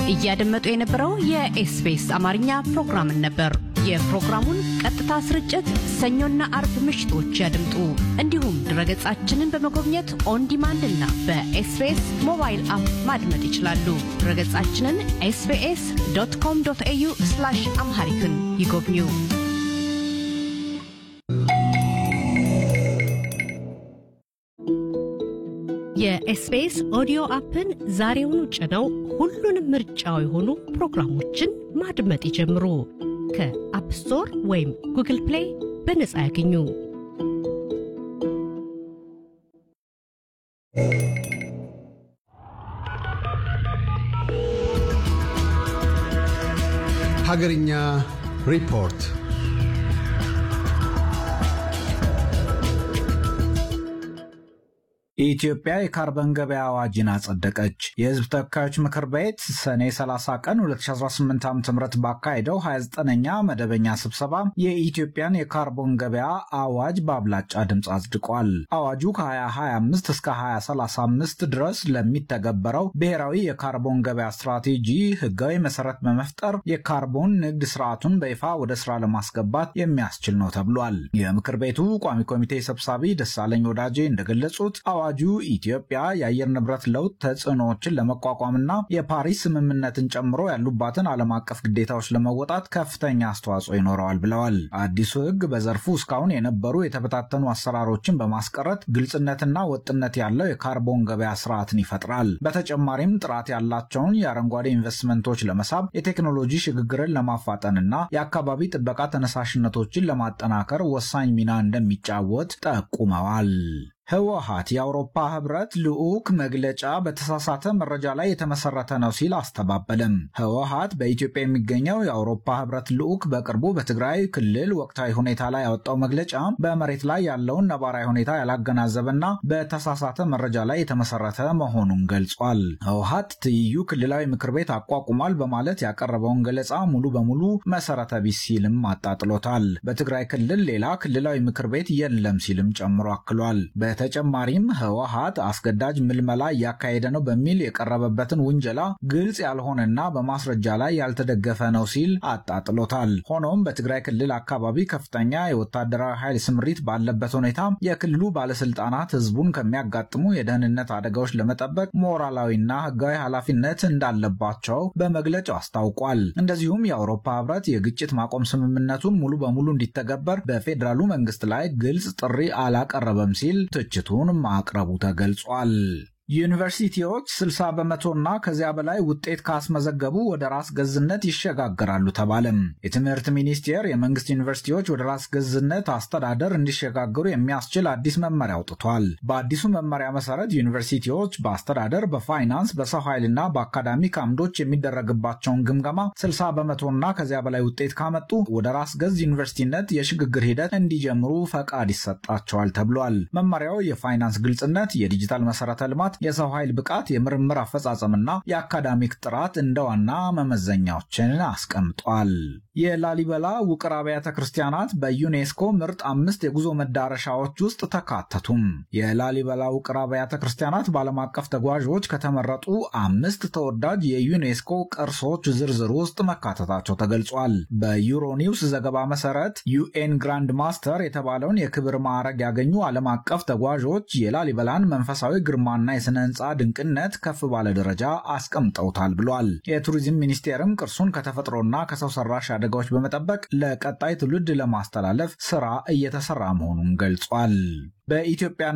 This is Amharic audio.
እያደመጡ የነበረው የኤስቢኤስ አማርኛ ፕሮግራምን ነበር። የፕሮግራሙን ቀጥታ ስርጭት ሰኞና አርብ ምሽቶች ያድምጡ። እንዲሁም ድረገጻችንን በመጎብኘት ኦን ዲማንድ እና በኤስቢኤስ ሞባይል አፕ ማድመጥ ይችላሉ። ድረገጻችንን ኤስቢኤስ ዶት ኮም ዶት ኤዩ አምሃሪክን ይጎብኙ። የኤስቢኤስ ኦዲዮ አፕን ዛሬውኑ ጭነው ሁሉንም ምርጫው የሆኑ ፕሮግራሞችን ማድመጥ ይጀምሩ። ከአፕ ስቶር ወይም ጉግል ፕሌይ በነጻ ያገኙ። ሀገርኛ ሪፖርት ኢትዮጵያ የካርበን ገበያ አዋጅን አጸደቀች። የሕዝብ ተወካዮች ምክር ቤት ሰኔ 30 ቀን 2018 ዓ ም ባካሄደው 29ኛ መደበኛ ስብሰባ የኢትዮጵያን የካርቦን ገበያ አዋጅ በአብላጫ ድምፅ አጽድቋል። አዋጁ ከ2025 እስከ 2035 ድረስ ለሚተገበረው ብሔራዊ የካርቦን ገበያ ስትራቴጂ ሕጋዊ መሰረት በመፍጠር የካርቦን ንግድ ስርዓቱን በይፋ ወደ ስራ ለማስገባት የሚያስችል ነው ተብሏል። የምክር ቤቱ ቋሚ ኮሚቴ ሰብሳቢ ደሳለኝ ወዳጄ እንደገለጹት አዋጁ ኢትዮጵያ የአየር ንብረት ለውጥ ተጽዕኖዎችን ለመቋቋምና የፓሪስ ስምምነትን ጨምሮ ያሉባትን ዓለም አቀፍ ግዴታዎች ለመወጣት ከፍተኛ አስተዋጽኦ ይኖረዋል ብለዋል። አዲሱ ሕግ በዘርፉ እስካሁን የነበሩ የተበታተኑ አሰራሮችን በማስቀረት ግልጽነትና ወጥነት ያለው የካርቦን ገበያ ስርዓትን ይፈጥራል። በተጨማሪም ጥራት ያላቸውን የአረንጓዴ ኢንቨስትመንቶች ለመሳብ የቴክኖሎጂ ሽግግርን ለማፋጠንና የአካባቢ ጥበቃ ተነሳሽነቶችን ለማጠናከር ወሳኝ ሚና እንደሚጫወት ጠቁመዋል። ህወሓት የአውሮፓ ህብረት ልዑክ መግለጫ በተሳሳተ መረጃ ላይ የተመሰረተ ነው ሲል አስተባበለም። ህወሓት በኢትዮጵያ የሚገኘው የአውሮፓ ህብረት ልዑክ በቅርቡ በትግራይ ክልል ወቅታዊ ሁኔታ ላይ ያወጣው መግለጫ በመሬት ላይ ያለውን ነባራዊ ሁኔታ ያላገናዘበና በተሳሳተ መረጃ ላይ የተመሰረተ መሆኑን ገልጿል። ህወሓት ትይዩ ክልላዊ ምክር ቤት አቋቁሟል በማለት ያቀረበውን ገለጻ ሙሉ በሙሉ መሰረተ ቢስ ሲልም አጣጥሎታል። በትግራይ ክልል ሌላ ክልላዊ ምክር ቤት የለም ሲልም ጨምሮ አክሏል። በተጨማሪም ህወሓት አስገዳጅ ምልመላ እያካሄደ ነው በሚል የቀረበበትን ውንጀላ ግልጽ ያልሆነና በማስረጃ ላይ ያልተደገፈ ነው ሲል አጣጥሎታል። ሆኖም በትግራይ ክልል አካባቢ ከፍተኛ የወታደራዊ ኃይል ስምሪት ባለበት ሁኔታ የክልሉ ባለስልጣናት ህዝቡን ከሚያጋጥሙ የደህንነት አደጋዎች ለመጠበቅ ሞራላዊና ህጋዊ ኃላፊነት እንዳለባቸው በመግለጫው አስታውቋል። እንደዚሁም የአውሮፓ ህብረት የግጭት ማቆም ስምምነቱን ሙሉ በሙሉ እንዲተገበር በፌዴራሉ መንግስት ላይ ግልጽ ጥሪ አላቀረበም ሲል ትችቱን ማቅረቡ ተገልጿል። ዩኒቨርሲቲዎች 60 በመቶና ከዚያ በላይ ውጤት ካስመዘገቡ ወደ ራስ ገዝነት ይሸጋገራሉ ተባለም። የትምህርት ሚኒስቴር የመንግስት ዩኒቨርሲቲዎች ወደ ራስ ገዝነት አስተዳደር እንዲሸጋገሩ የሚያስችል አዲስ መመሪያ አውጥቷል። በአዲሱ መመሪያ መሰረት ዩኒቨርሲቲዎች በአስተዳደር፣ በፋይናንስ፣ በሰው ኃይልና በአካዳሚክ አምዶች የሚደረግባቸውን ግምገማ 60 በመቶና ከዚያ በላይ ውጤት ካመጡ ወደ ራስ ገዝ ዩኒቨርሲቲነት የሽግግር ሂደት እንዲጀምሩ ፈቃድ ይሰጣቸዋል ተብሏል። መመሪያው የፋይናንስ ግልጽነት፣ የዲጂታል መሰረተ ልማት የሰው ኃይል ብቃት፣ የምርምር አፈጻጸምና የአካዳሚክ ጥራት እንደ ዋና መመዘኛዎችን አስቀምጧል። የላሊበላ ውቅር አብያተ ክርስቲያናት በዩኔስኮ ምርጥ አምስት የጉዞ መዳረሻዎች ውስጥ ተካተቱም። የላሊበላ ውቅር አብያተ ክርስቲያናት በዓለም አቀፍ ተጓዦች ከተመረጡ አምስት ተወዳጅ የዩኔስኮ ቅርሶች ዝርዝር ውስጥ መካተታቸው ተገልጿል። በዩሮኒውስ ዘገባ መሰረት ዩኤን ግራንድ ማስተር የተባለውን የክብር ማዕረግ ያገኙ ዓለም አቀፍ ተጓዦች የላሊበላን መንፈሳዊ ግርማና የስነ ህንፃ ድንቅነት ከፍ ባለ ደረጃ አስቀምጠውታል ብሏል። የቱሪዝም ሚኒስቴርም ቅርሱን ከተፈጥሮና ከሰው ሰራሽ አደጋዎች በመጠበቅ ለቀጣይ ትውልድ ለማስተላለፍ ስራ እየተሰራ መሆኑን ገልጿል። በኢትዮጵያ